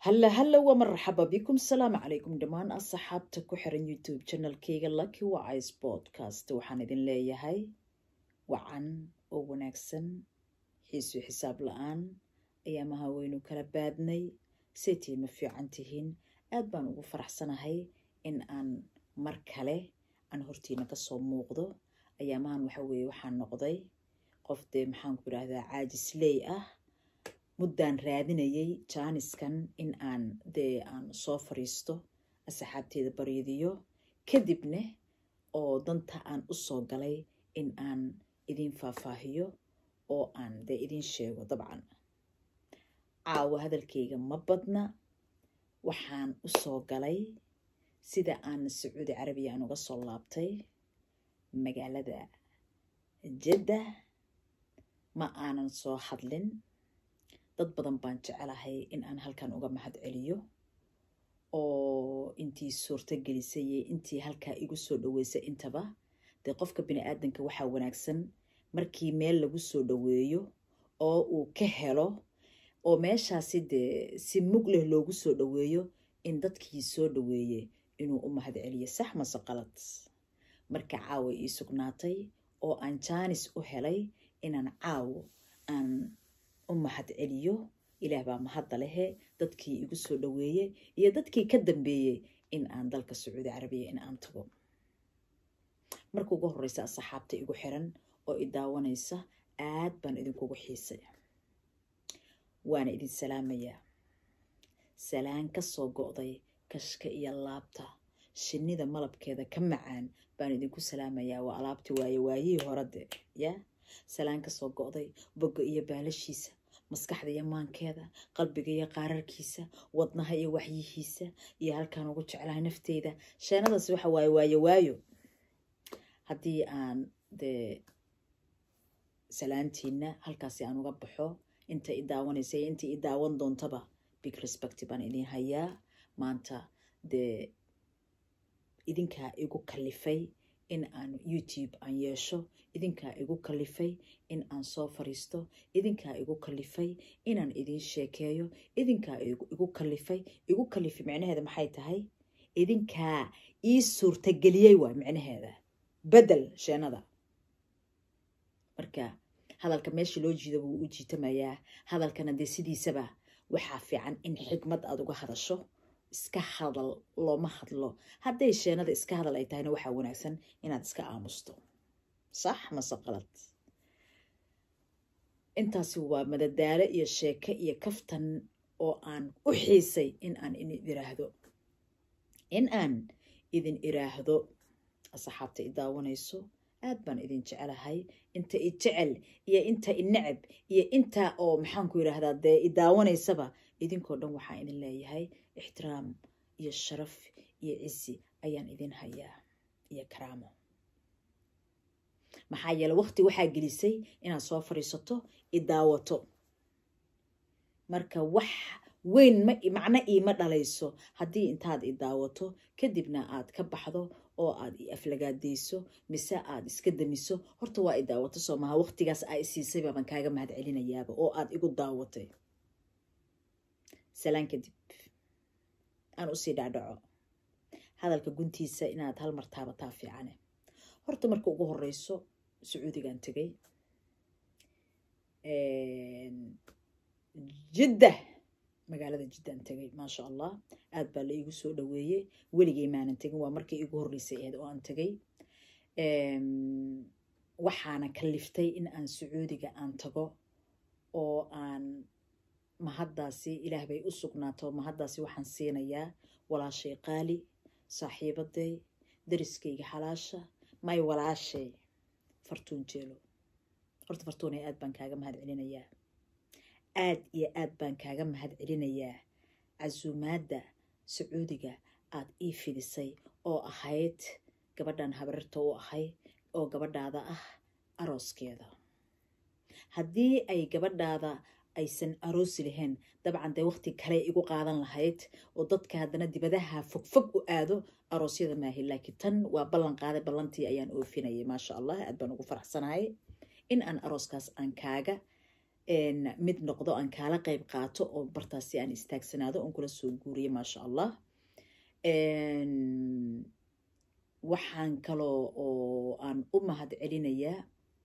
halla halla waa marxaba bikum salaamu calaykum dhammaan asxaabta ku xiran youtube channelkayga lucky wise podcast waxaan idin leeyahay wacan oo wanaagsan xiisu xisaab la-aan ayaamaha waynu kala baadnay saytii ma fiican tihiin aad baan ugu faraxsanahay in aan mar kale aan hortiina kasoo muuqdo ayaamahan waxa weeye waxaan noqday qof dee maxaan ku idhaahdaa caajisley ah muddaan raadinayay jaaniskan in aan dee aan soo fariisto asxaabteeda baryadiyo kadibna oo danta aan u soo galay in aan idin faahfaahiyo oo aan dee idin sheego dabcan caawa hadalkayga ma badna waxaan u soo galay sida aan sacuudi carabiya aan uga soo laabtay magaalada jadda ma aanan soo hadlin dad badan baan jecelahay in aan halkan uga mahad celiyo oo intii suurto gelisay iyo intii halkaa igu soo dhaweysay intaba dee qofka bini aadanka waxaa wanaagsan markii meel lagu soo dhaweeyo oo uu ka helo oo meeshaasi dee si mug leh loogu soo dhaweeyo in dadkii soo dhaweeyey inuu u mahad celiyo sax mase qalad marka caawa ii sugnaatay oo aan jaanis u helay inaan caawo aan u mahad celiyo ilaah baa mahadda lehe dadkii igu soo dhaweeyey iyo dadkii ka dambeeyey in aan dalka sacuudi carabiya in aan tago marka ugu horeysa asxaabta igu xiran oo i daawanaysa aad baan idinkugu xiisay waana idin salaamayaa salaan ka soo go'day kashka iyo laabta shinnida malabkeeda ka macaan baan idinku salaamayaa waa alaabti waaye waayihii horade ya salaan ka soo go'day bogga iyo baalashiisa maskaxda iyo maankeeda qalbiga iyo qaararkiisa wadnaha iyo waxyihiisa iyo halkaan ugu jeclahay nafteyda sheenadaas waxa waaye waayo waayo haddii aan dee salaantiina halkaasi aan uga baxo inta i daawanaysa iyo inta i daawan doontaba big respect baan idin hayaa maanta dee idinkaa igu kalifay in aan youtube aan yeesho idinkaa igu kalifay in aan soo fariisto idinkaa igu kalifay inaan idin sheekeeyo idinkaa igu kalifay igu kalifay micnaheeda maxay tahay idinkaa ii suurtageliyey waay micnaheeda bedel sheenada marka hadalka meesha loo jiido wuu u jiitamayaa hadalkana dee sidiisaba waxaa fiican in xigmad aada uga hadasho iska hadal looma hadlo hadday sheenada iska hadal ay tahayna waxaa wanaagsan inaad iska aamusto sax mase qalad intaasi waa madadaalo iyo sheeke iyo kaftan oo aan u xiisay in aan idin iraahdo in aan idin iraahdo asxaabta i daawanayso aad baan idin jecelahay inta i jecel iyo inta i necab iyo inta oo maxaanku yidhaahdaa dee i daawanaysaba idinkoo dhan waxaan idin leeyahay ixtiraam iyo sharaf iyo cisi ayaan idin hayaa iyo karaamo maxaa yeele waqti waxaa gelisay inaad soo fadhiisato i daawato marka wax weyn ma macno iima dhalayso haddii intaad i daawato kadibna aad ka baxdo oo aad i aflagaadayso mise aad iska damiso horta waa i daawato soo maha waqtigaas aa i siisay baabaan kaaga mahad celinayaaba oo aad igu daawatay salaan kadib aan usii dhacdhaco hadalka guntiisa inaad hal mar taabataa fiicane horta marka ugu horeyso sacuudigaan tegay jidda magaalada jiddaan tegay maasha allah aad baa la iigu soo dhaweeyey weligay maanan tegin waa markii iigu horreysay aheyd oo aan tegay waxaana kaliftay in aan sacuudiga aan tago oo aan mahaddaasi ilaah bay u sugnaato mahaddaasi waxaan siinayaa walaashay qaali saaxiibaday dariskayga xalaasha may walaashay fartuun jeelo horta fartuunay aad baan kaaga mahad celinayaa aad iyo aad baan kaaga mahad celinayaa casuumaadda sacuudiga aad ii fidisay oo ahayd gabadhan habararta u ahay oo gabadhaada ah arooskeeda haddii ay gabadhaada aysan aroosi lahayn dabcan dee waqti kale igu qaadan lahayd oo dadka haddana dibadaha fogfog u aado aroosyada maahi laakiin tan waa ballan qaaday ballantii ayaan oofinayay maasha allah aad baan ugu faraxsanahay in aan arooskaas aan kaaga mid noqdo aan kaala qayb qaato oo bartaasi aan istaagsanaado oon kula soo guuriyo maasha allah waxaan kaloo oo aan u mahad celinayaa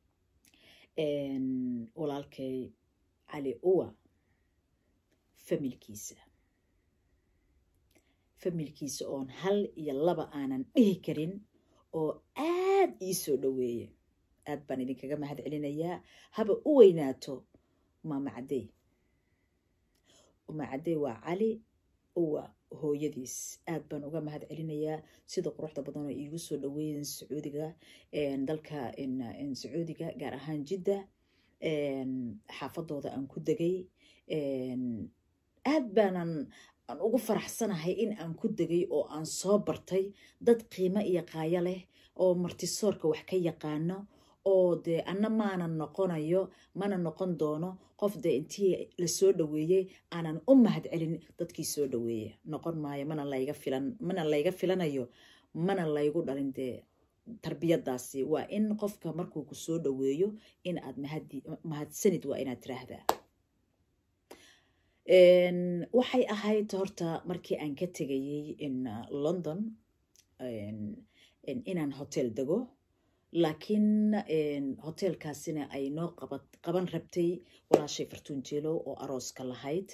walaalkay cali uwa familkiisa familkiisa oon hal iyo laba aanan dhihi karin oo aad ii soo dhoweeya aad baan idinkaga mahad celinayaa haba u weynaato maama caddey uma caddey waa cali uwa hooyadiis aad baan uga mahad celinayaa sida quruxda badan oo iigu soo dhaweeyeen sacuudiga dalka sacuudiga gaar ahaan jidda xaafadooda aan ku degay aad baanan aan ugu faraxsanahay in aan ku degay oo aan soo bartay dad qiimo iyo qaayo leh oo martisoorka wax ka yaqaano oo dee anna maanan noqonayo mana noqon doono qof dee intii lasoo dhaweeyey aanan u mahad celin dadkii soo dhaweeya noqon maayo mana layga filan mana layga filanayo mana laygu dhalin dee tarbiyadaasi waa in qofka markuu ku soo dhaweeyo in aad mahadsanid waa inaad tiraahdaa waxay ahayd horta markii aan ka tegayey in london inaan hotel dego laakiin hotelkaasina ay noo qaban rabtay walaashay fartuun jeelow oo arooska lahayd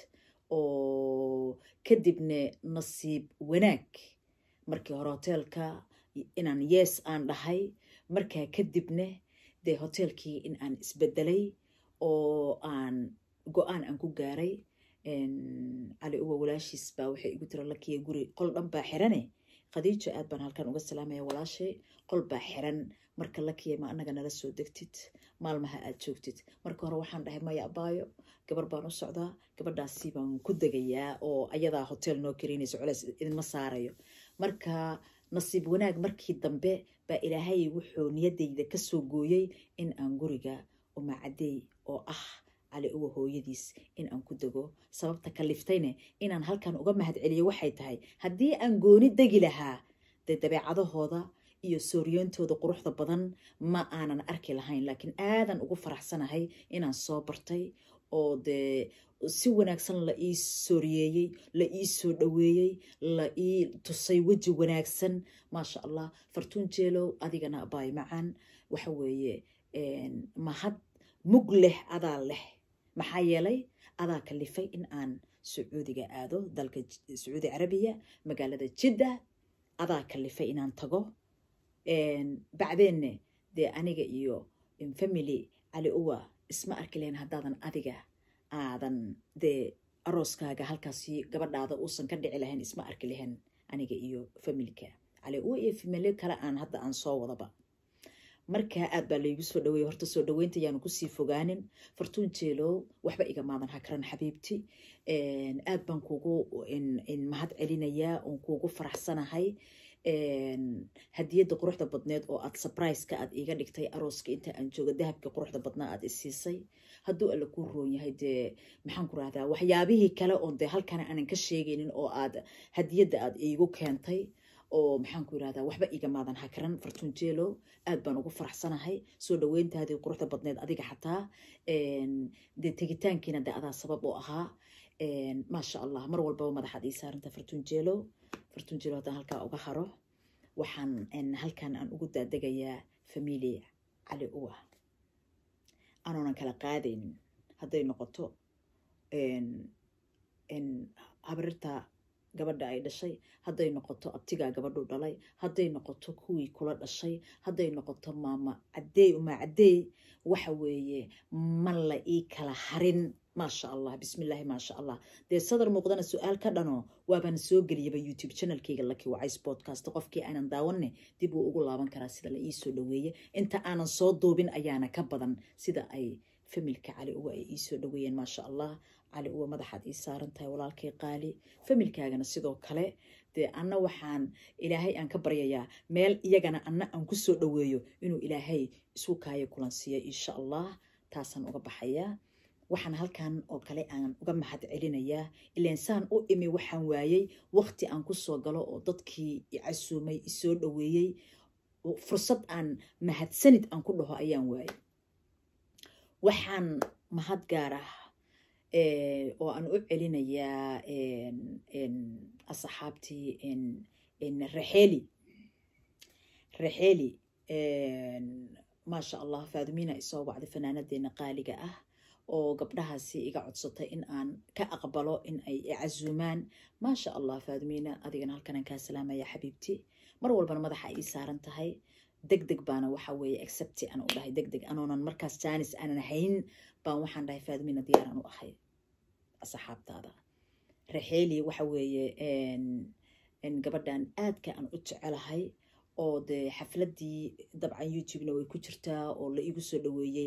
oo kadibna nasiib wanaag markii hore hoteelka inaan yees aan dhahay markaa kadibna dee hoteelkii in aan isbedelay oo aan go-aan aan ku gaaray cali uwa walaashiis baa waxay igu tira lakiya guri qol dhan baa xirane khadiijo aad baan halkan uga salaamaya walaashay qol baa xiran marka lakiya ma anaga nala soo degtid maalmaha aad joogtid marka hore waxaan dhahay maya abaayo gabar baan u socdaa gabadhaasi baan ku degayaa oo ayadaa hotel noo karaynayso coleys idinma saarayo marka nasiib wanaag markii dambe baa ilaahay wuxuu niyadayda kasoo gooyey in aan guriga umacadey oo ah cali uwa hooyadiis in aan ku dego sababta kaliftayne inaan halkan uga mahad celiyo waxay tahay haddii aan gooni degi lahaa dee dabeecadahooda iyo sooriyoontooda quruxda badan ma aanan arki lahayn laakiin aadan ugu faraxsanahay inaan soo bartay oo dee si wanaagsan la ii sooriyeeyey la ii soo dhaweeyey la ii tusay weji wanaagsan maasha allah fartuun jeelow adigana abaay macaan waxa weeye mahad mug leh adaa leh maxaa yeelay adaa kalifay in aan sacuudiga aado dalka sacuudi carabiya magaalada jidda adaa kalifay inaan tago bacdeenne dee aniga iyo family cali uwa isma arki lahayn haddaadan adiga aadan dee arooskaaga halkaasi gabadhaada uusan ka dhici lahayn isma arki lahayn aniga iyo familka cali uwa iyo familyo kale aan hadda aan soo wadaba markaa aad baa laygu soo dhaweeyey horta soo dhaweynta yaanu kusii fogaanin fartuun jeelow waxba igamaadan hakran xabiibti aad baan kugu mahad celinayaa oon kuugu faraxsanahay hadiyadda quruxda badneed oo aad surpriseka aad iiga dhigtay arooska inta aan jooga dahabka quruxda badnaa aad isiisay hadduu alla kuu roon yahay dee maxaan ku rahdaa waxyaabihii kale oon dee halkana aanan ka sheegaynin oo aad hadiyadda aad iigu keentay oo maxaan ku yirahdaa waxba igamaadan hakran fartuun jeelow aad baan ugu faraxsanahay soo dhaweyntaadii quruxda badneed adiga xataa dee tegitaankiina dee adaa sabab u ahaa maasha allah mar walbaba madaxaad ii saaranta fartuun jeelow fartuun jeelow haddaan halkaa uga haro waxaan halkan aan ugu daadegayaa famili cali uwa aanoonan kala qaadaynin hadday noqoto habarirta gabadha ay dhashay hadday noqoto abtigaa gabadhu dhalay hadday noqoto kuwii kula dhashay hadday noqoto maama cadeey uma cadeey waxa weeye ma la ii kala harin maasha allah bismillaahi maasha allah dee sadar muuqdana su-aal ka dhano waabaan soo geliyaba youtube channelkayga laki wacays podcast qofkii aanan daawanne dib uu ugu laaban karaa sida la ii soo dhaweeye inta aanan soo duubin ayaana ka badan sida ay familka cali uwa ay ii soo dhaweeyeen maasha allah cali uwa madaxaad ii saaran tahay walaalkay qaali familkaagana sidoo kale dee anna waxaan ilaahay aan ka baryayaa meel iyagana anna aan ku soo dhaweeyo inuu ilaahay isu kaayo kulansiiya insha allah taasaan uga baxayaa waxaan halkan oo kale aan uga mahad celinayaa ilaan saan u imi waxaan waayey waqti aan ku soo galo oo dadkii icasuumay isoo dhaweeyey fursad aan mahadsanid aan ku dhaho ayaan waayey waxaan mahad gaar ah oo aan u celinayaa asxaabtii raxeli raxeli maasha allah faadumina isoo wacday fanaanadeena qaaliga ah oo gabdhahaasi iga codsatay in aan ka aqbalo in ay icasuumaan maasha allah faadumina adigana halkanaan kaa salaamaya xabiibti mar walbana madaxa ii saaran tahay deg deg baana waxa weeye accepti aan u dhahay deg deg anoonan markaas jaanis aanan hayn baan waxaan dhahay faadumina diyaaraan u ahay asxaabtaada raxeeli waxa weeye gabadhan aadka aan u jecelahay oo dee xafladii dabcan youtubena way ku jirtaa oo la igu soo dhaweeyey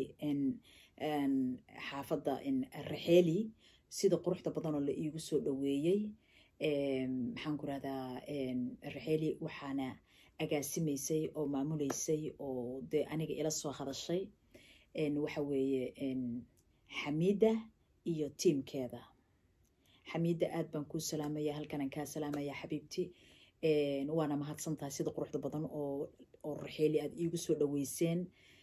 xaafadda raxeeli sida quruxda badanoo la iigu soo dhaweeyey maxaan ku rahdaa raxeeli waxaana agaasimaysay oo maamuleysay oo dee aniga ila soo hadashay waxa weeye xamiida iyo tiimkeeda xamiida aad baan kuu salaamaya halkanaan kaa salaamaya xabiibti waana mahadsantahay sida quruxda badan oo oo raxeeli aad iigu soo dhaweyseen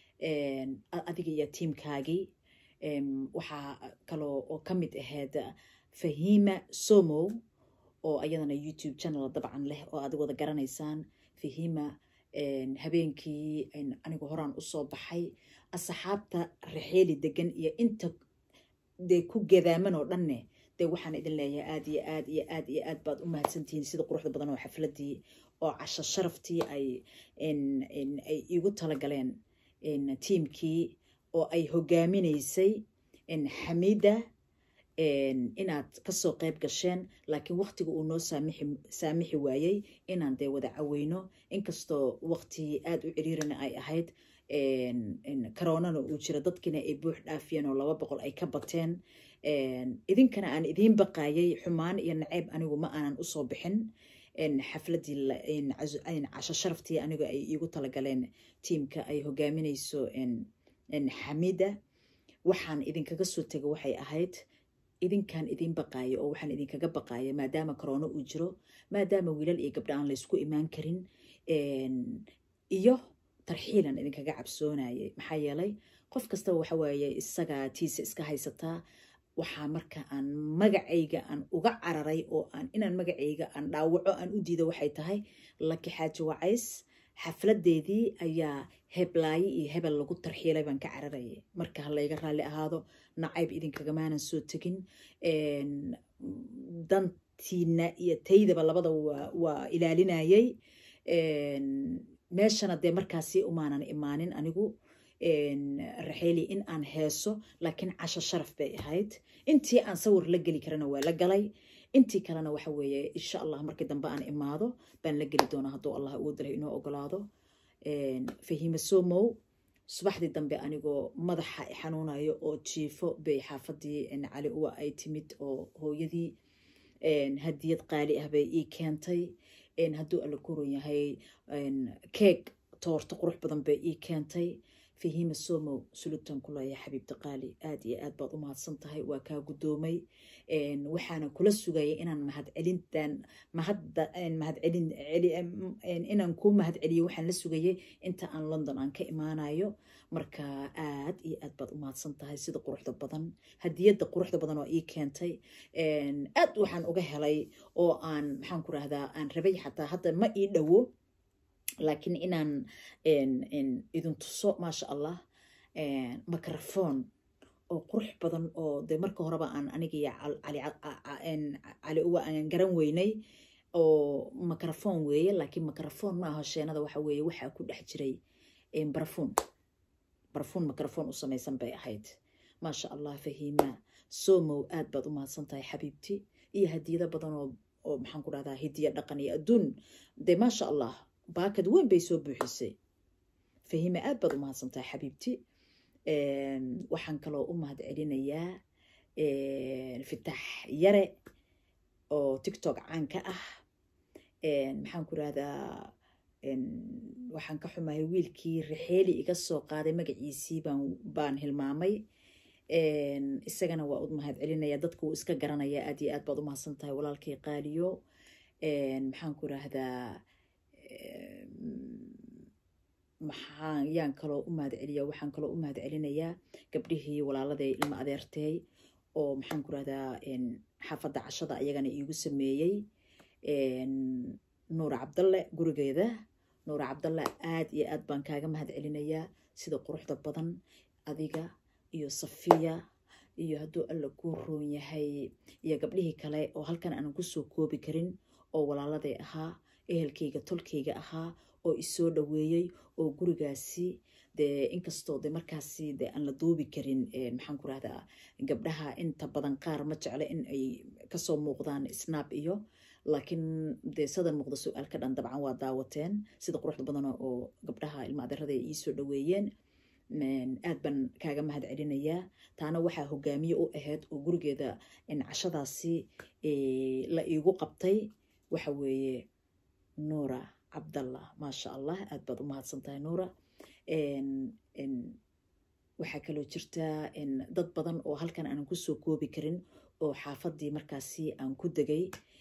adiga iyo tiimkaagii waxaa kaloo oo ka mid ahayd fahima somow oo ayadana youtube channel dabcan leh oo aad wada garanaysaan fahima habeenkii anigu horaan usoo baxay asxaabta raxeeli degan iyo inta dee ku gadaaman oo dhanne dee waxaan idin leeyahay aad iyo aad iyo aad iyo aad baad u mahadsantihiin sida quruxda badan oo xafladii oo casho sharaftii ay ay igu talagaleen tiimkii oo ay hogaaminaysay xamiida inaad kasoo qayb gasheen laakiin waktiga uu noo saamixi waayey inaan dee wada caweyno inkastoo wakti aad u ciriirina ay ahayd karoonana uu jiro dadkiina ay buux dhaafiyeen oo laba boqol ay ka bateen idinkana aan idiin baqaayay xumaan iyo naceyb anigu ma aanan usoo bixin xafladii casho sharaftii anigu ay iigu talagaleen tiimka ay hogaaminayso xamida waxaan idinkaga soo tego waxay ahayd idinkaan idiin baqaayo oo waxaan idinkaga baqaaya maadaama koroono uu jiro maadaama wiilal iyo gabdha aan laysku imaan karin iyo tarxiilan idinkaga cabsoonayay maxaa yeelay qof kastaba waxa waaye isagaa tiisa iska haysataa waxaa marka aan magacayga aan uga cararay oo aan inaan magacayga aan dhaawaco aan u diido waxay tahay laki xaaji wacays xafladeedii ayaa heblaaye iyo hebel lagu tarxiilay baan ka cararayay marka ha layga raalli ahaado nacayb idinkagamaanan soo tegin dantiina iyo taydaba labada waa ilaalinayay meeshana dee markaasi umaanan imaanin anigu raxeeli in aan heeso laakiin casho sharaf bay ahayd intii aan sawir la geli karana waa la galay intii kalena waxa weeye insha allah markii dambe aan imaado baan la geli doonaa hadduu allah ugu dalay inoo ogolaado fahima somow subaxdii dambe anigoo madaxa xanuunayo oo jiifo bay xaafadii cali uwa ay timid oo hooyadii hadiyad qaali ah bay ii keentay hadduu alla koron yahay keeg toorto qurux badan bay ii keentay fahima somow sulutan ku leeya xabiibta qaali aad iyo aad baad u mahadsan tahay waa kaa guddoomay waxaana kula sugayay inaan mahadcelintan mahadda mahadcelin inaan kuu mahadceliyo waxaan la sugayay inta aan london aan ka imaanayo marka aad iyo aad baad u mahadsan tahay sida quruxda badan hadiyadda quruxda badan oo ii keentay aad waxaan uga helay oo aan maxaan ku rahdaa aan rabay xataa hadda ma ii dhowo laakiin inaan idin tuso maasha allah microphone oo qurux badan oo dee marka horeba aan anigiyo cali uwa aan garan weynay oo microphone weeye laakiin microphone maaha sheenada waxa weeye waxaa ku dhex jiray barfuun barfuun microphone u samaysan bay ahayd maasha allah fahiima somow aad baad u mahadsan tahay xabiibti iyo hadiyado badan oo oo maxaan ku dhahdaa hidiya dhaqan iyo adduun dee maasha allah baakad weyn bay soo buuxisay fahime aad baad u mahadsan tahay xabiibti waxaan kaloo u mahad celinayaa fitax yare oo tictok caan ka ah maxaan ku rahdaa waxaan ka xumahay wiilkii raxeeli iga soo qaaday magaciisii baan baan hilmaamay isagana waa u mahad celinaya dadka wuu iska garanaya aad iyo aad baad u mahadsan tahay walaalkii qaaliyo maxaan ku rahdaa maxaa yaan kaloo u mahad celiya waxaan kaloo u mahad celinayaa gabdhihii walaaladay ilma adeertay oo maxaan ku rahdaa xaafadda cashada ayagana iigu sameeyey nuura cabdalle gurigeeda nuura cabdalle aad iyo aad baan kaaga mahad celinayaa sida quruxda badan adiga iyo safiya iyo hadduu alla kuu roon yahay iyo gabdhihii kale oo halkan aanan kusoo koobi karin oo walaaladay ahaa ehelkayga tolkayga ahaa oo isoo dhaweeyey oo gurigaasi dee inkastoo de markaasi de aan la duubi karin maxaan ku rahdaa gabdhaha inta badan qaar ma jecle in ay kasoo muuqdaan snap iyo laakiin dee sadan muuqda su-aal ka dhan dabcan waa daawateen sida quruxda badana oo gabdhaha ilma adeerada ay iisoo dhaweeyeen aad baan kaaga mahad celinayaa taana waxaa hogaamiye u ahayd oo gurigeeda cashadaasi la iigu qabtay waxa weeye nuura cabdallah maasha allah aad baad u mahadsan tahay nuura waxaa kaloo jirtaa dad badan oo halkan aanan kusoo koobi karin oo xaafadii markaasi aan ku degay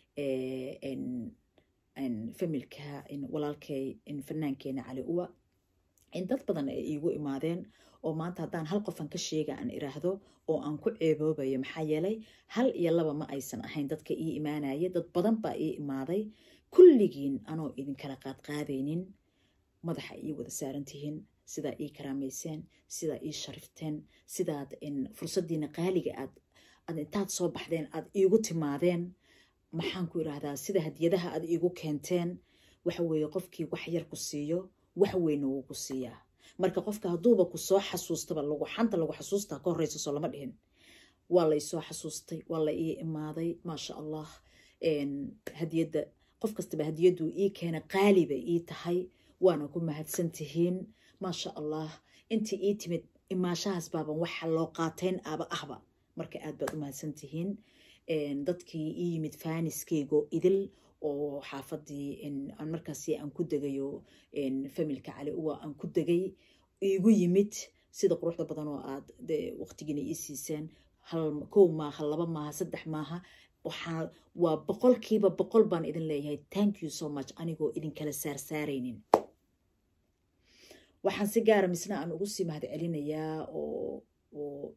familka walaalkay fanaankeena cali uwa dad badan ay iigu imaadeen oo maanta haddaan hal qofan ka sheega aan iraahdo oo aan ku ceeboobayo maxaa yeelay hal iyo laba ma aysan ahayn dadka ii imaanaya dad badan baa ii imaaday kulligiin anoo idinkala qaadqaadaynin madaxa ii wada saarantihiin sidaa ii karaamayseen sidaa ii sharifteen sidaad fursaddiina qaaliga aad aad intaad soo baxdeen aad iigu timaadeen maxaan ku idhaahdaa sida hadiyadaha aad iigu keenteen waxa weeye qofkii wax yar ku siiyo wax weyna wuu ku siiyaa marka qofka hadduuba ku soo xasuustaba lagu xanta lagu xasuustaa ka horreysa soo lama dhihin waa la isoo xasuustay waa la ii imaaday maasha allah hadiyadda qof kastaba hadiyaddu ii keena qaali bay ii tahay waana ku mahadsan tihiin maasha allah intii ii timid imaashahaas baaban waxa loo qaatayn aba ahba marka aad baad u mahadsan tihiin dadkii ii yimid faaniskeygo idil oo xaafadii aan markaasi aan ku degayo familka cali uwa aan ku degay iigu yimid sida quruxda badan oo aad de waqtigiina ii siiseen hal kow maaha laba maaha saddex maaha waxaa waa boqolkiiba boqol baan idin leeyahay thank you so much anigoo idinkala saarsaaraynin waxaan si gaara misna aan ugu sii mahad celinayaa oo oo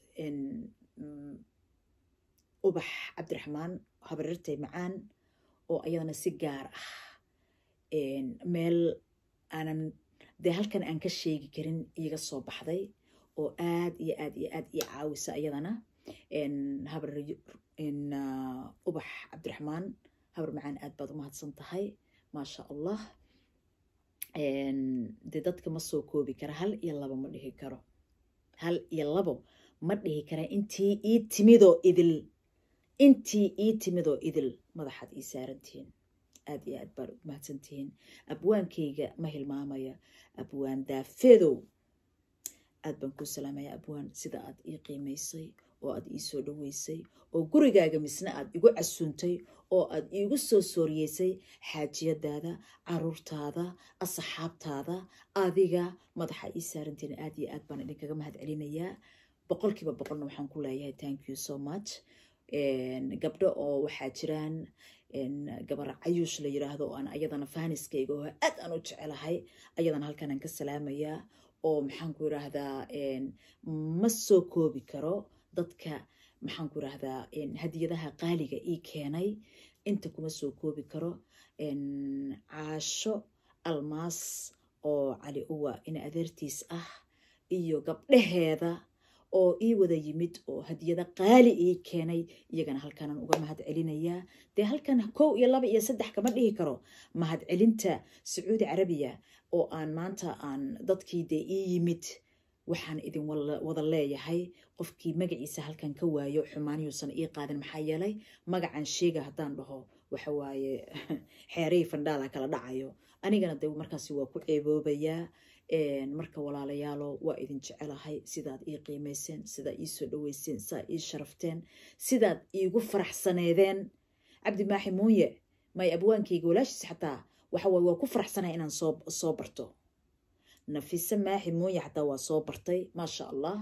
ubax cabdiraxmaan habarirtay macaan oo ayadana si gaar ah meel aanan dee halkan aan ka sheegi karin iiga soo baxday oo aad iyo aad iyo aad ii caawisa ayadana habar ubax cabdiraxmaan habar macaan aad baad u mahadsan tahay maasha allah dee dadka ma soo koobi kara hal iyo labo ma dhihi karo hal iyo labo ma dhihi kara intii ii timidoo idil intii ii timidoo idil madaxaad ii saarantihiin aad iyo aad baad u mahadsantihiin abwaankayga ma hilmaamaya abwaan daafedow aad baan kuu salaamaya abwaan sida aad ii qiimaysay oo aad ii soo dhaweysay oo gurigaaga misna aad igu casuuntay oo aad iigu soo sooriyeysay xaajiyadaada caruurtaada asxaabtaada adiga madaxa ii saarantihiin aad iyo aad baan idinkaga mahad celinayaa boqolkiiba boqolna waxaan ku leeyahay thank you so much gabdho oo waxaa jiraan gabar cayuush la yiraahdo oo aan ayadana faaniskayga oo aad aan u jecelahay ayadana halkan aan ka salaamayaa oo maxaan ku yiraahdaa ma soo koobi karo dadka maxaan ku yiraahdaa hadiyadaha qaaliga ii keenay inta kuma soo koobi karo caasho almaas oo cali uwa in adeertiis ah iyo gabdhaheeda oo ii wada yimid oo hadiyada qaali ii keenay iyagana halkanan uga mahad celinayaa dee halkan kow iyo laba iyo saddex kama dhihi karo mahad celinta sacuudi carabiya oo aan maanta aan dadkii dee ii yimid waxaan idin wada leeyahay qofkii magaciisa halkan ka waayo xumaanyuusan ii qaadin maxaa yeelay magacan sheega haddaan dhaho waxa waaye xeerihii fandhaala kala dhacayo anigana de markaasi waa ku ceeboobayaa marka walaalayaalo waa idin jecelahay sidaad ii qiimayseen sidaad ii soo dhaweyseen sidaad ii sharafteen sidaad iigu faraxsaneedeen cabdi maaxi muuye may abwaankayga walaashiis xataa waxawaaye waa ku faraxsanaya inaan soo soo barto nafise maaxi muuye xataa waa soo bartay maasha allah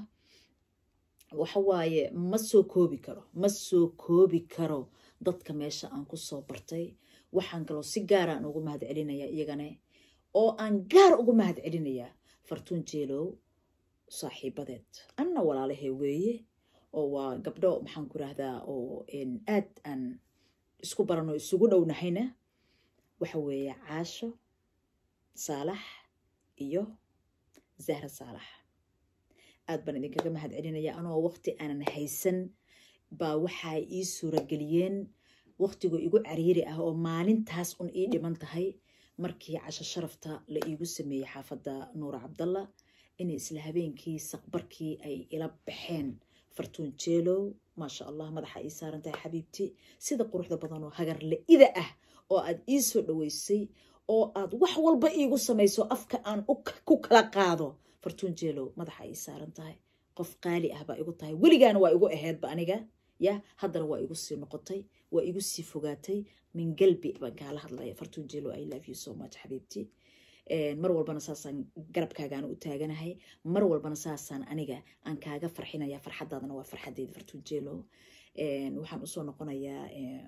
waxawaaye ma soo koobi karo ma soo koobi karo dadka meesha aan ku soo bartay waxaan kaloo si gaaraan ugu mahad celinaya iyagane oo aan gaar ugu mahad celinayaa fartuun jeelow saaxiibadeed anna walaalahay weeye oo waa gabdho maxaan ku rahdaa oo aad aan isku baranoo isugu dhownahayna waxa weeye caasho saalax iyo zahra saalax aad baan idinkaga mahad celinaya anoo waqti aanan haysan baa waxaa ii suurageliyeen waqtigu igu cariiri ah oo maalintaas un ii dhiman tahay markii casho sharafta la iigu sameeyey xaafadda nuura cabdalla inay isla habeenkii saqbarkii ay ila baxeen fartuun jeelow maasha allah madaxa ii saaran tahay xabiibti sida quruxda badan oo hagar la-ida ah oo aad ii soo dhaweysay oo aad wax walba iigu samayso afka aan ku kala qaado fartuun jeelow madaxa ii saaran tahay qof qaali ah baa igu tahay weligaana waa igu aheedba aniga ya haddana waa igu sii noqotay waa igu sii fogaatay min galbi baan kaala hadlaya fartuun jeelow i love you so much xabiibti mar walbana saasaan garabkaagaana u taaganahay mar walbana saasaan aniga aan kaaga farxinaya farxadaadana waa farxadeyda fartuun jeelow waxaan usoo noqonayaa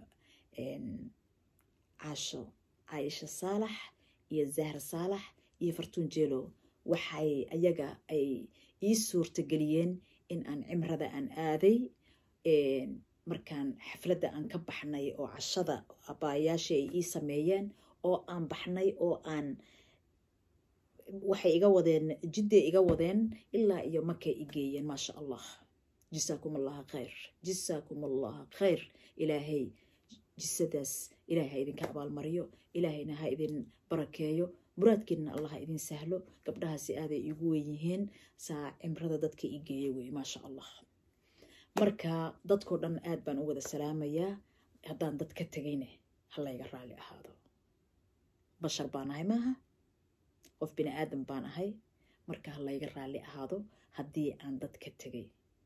caasho caaisha saalax iyo zahra saalax iyo fartuun jeelow waxay ayaga ay ii suurtageliyeen in aan cimrada aan aaday markaan xafladda aan ka baxnay oo cashada abaayaashii ay ii sameeyeen oo aan baxnay oo aan waxay iga wadeen jidday iga wadeen ilaa iyo markay i geeyeen maasha allah jisaakum allaha khayr jisaakum allaha khayr ilaahay jisadaas ilaahay ha idinka abaalmariyo ilaahayna ha idin barakeeyo muraadkiinna allah ha idin sahlo gabdhahaasi aaday iigu weyn yihiin saa cimrada dadka i geeya wey maasha allah marka dadkoo dhan aad baan u wada salaamayaa haddaan dad ka tegayne ha layga raalli ahaado bashar baan ahay maaha qof bini aadan baan ahay marka ha layga raalli ahaado haddii aan dad ka tegay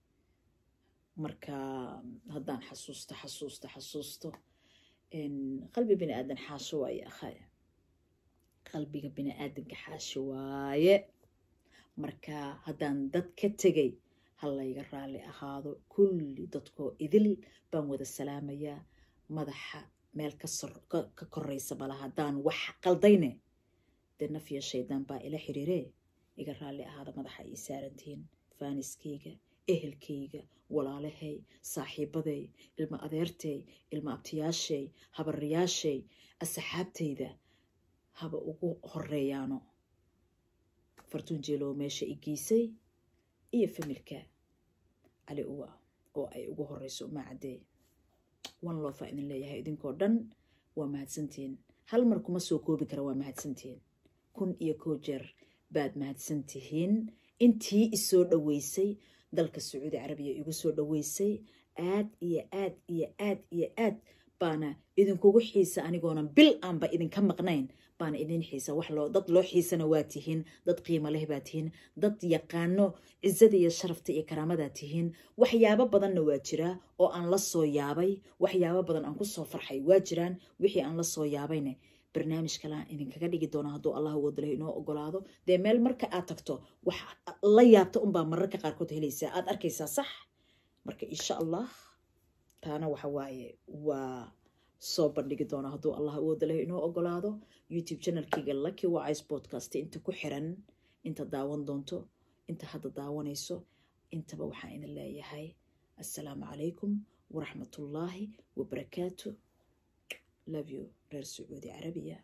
marka haddaan xasuusto xasuusto xasuusto qalbi bini aadan xaasho waaye akhay qalbiga bini aadanka xaasho waaye marka haddaan dad ka tegay ha layga raalli ahaado kulli dadkoo idil baan wada salaamayaa madaxa meel ka koraysa bala haddaan wax qaldayne dee nafya shaydaan baa ila xiriiree iga raalli ahaada madaxa ii saarantihiin faaniskayga ehelkayga walaalahay saaxiibaday ilma adeertay ilma abtiyaashay habariyaashay asxaabtayda haba ugu horeeyaano fartuun jeelow meesha i geysay iyo familka cali uwa oo ay ugu horeyso uma caddee one loofa idin leeyahay idinkoo dhan waa mahadsantihiin hal mar kuma soo koobi kara waa mahadsantihiin kun iyo koo jeer baad mahadsantihiin intii isoo dhoweysay dalka sacuudi carabiya igu soo dhoweysay aad iyo aad iyo aad iyo aad baana idinkugu xiisa anigoonan bil aanba idinka maqnayn baana idin xiisa wax loo dad loo xiisana waa tihiin dad qiimo leh baa tihiin dad yaqaano cizada iyo sharafta iyo karaamadaa tihiin waxyaabo badanna waa jiraa oo aan la soo yaabay waxyaabo badan aan kusoo farxay waa jiraan wixii aan la soo yaabayne barnaamij kalean idinkaga dhigi doona hadduu allah wadalo inoo ogolaado dee meel marka aad tagto wax la yaabta unbaa mararka qaarkood helaysaa aad arkaysaa sax marka insha allah taana waxa waaye waa soo bandhigi doona hadduu allah wadalo inoo ogolaado youtube channelkeyga lucky wise podcast inta ku xiran inta daawan doonto inta hadda daawanayso intaba waxaan idin leeyahay assalaamu calaykum waraxmatullaahi wabarakaatu love you reer sacuudi carabiya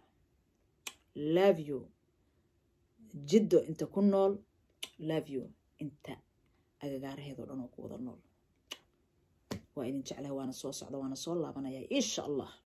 love you jiddo inta ku nool love you inta agagaaraheedoo dhan oo ku wada nool waa idin jeclaha waana soo socda waana soo laabanaya insha allah